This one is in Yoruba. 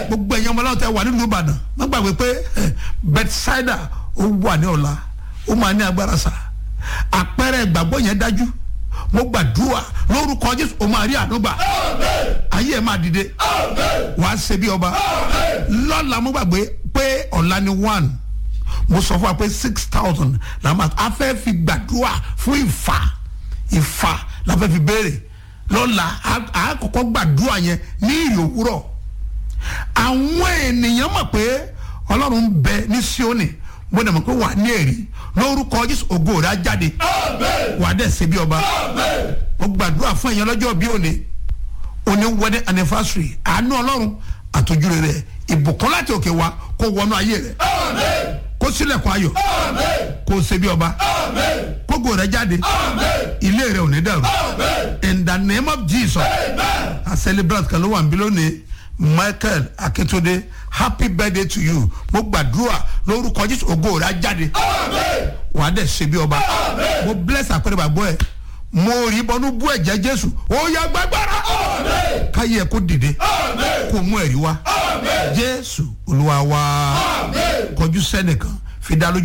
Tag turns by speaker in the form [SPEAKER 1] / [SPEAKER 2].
[SPEAKER 1] gbogbo ẹ̀yin ọmọ aláwọ̀ tẹ wà nílùú ìbàdàn má gbàgbé pé bethsaida ó wà ní ọ̀la ó máa ní agbára sá àpẹẹrẹ ìgbàgbọ́ yẹn dájú mo gbàdúrà lórúkọ jésù ó máa rí àdúgbà ayé ẹ máa dìde wàá ṣe bí ọba lọ́la mo gbàgbé pé ọ̀la ni one mo sọ fún wa pé six thousand la máa a fẹ́ fi gbàdúrà fún ìfà ìfà la fẹ́ fi béèrè lọ́la a kọ́kọ́ gbàdúrà yẹn ní ìyòwúrọ̀ àwọn ènìyàn mọ̀ pé ọlọ́run ń bẹ ní Síónì mo dẹ̀ mọ̀ pé wà á ní èrì lórúkọ Jésù ògo rẹ̀ á jáde wà á dẹ̀ ṣe bí ọba mo gbàdúrà fún ẹ̀yàn lọ́jọ́ bí òní òní wedding anniversary àánú ọlọ́run àtọ́júre rẹ̀ ìbùkún láti òkè wá kó wọnú ayé rẹ̀ kó sílẹ̀kùn ayọ̀ kó ṣe bí ọba kó gò rẹ̀ jáde ilé rẹ̀ ò ní dàrú in the name of Jesus a celebrate kan ló wà níbí lónìí Michael Akintunde happy birthday to you mo gbàdúrà lórúkọ Jésù ògo rẹ̀ á jáde wà á dẹ̀ ṣe bí ọba mo bless àpẹẹrẹ bàbá ẹ mo rí bọnú bú ẹ̀jẹ̀ Jésù ó yá gbàgbára káyé ẹ kó dìde kó mú ẹ̀rí wá Jésù Olúwa wa kọjú sẹ́nìkan fi dá lójú.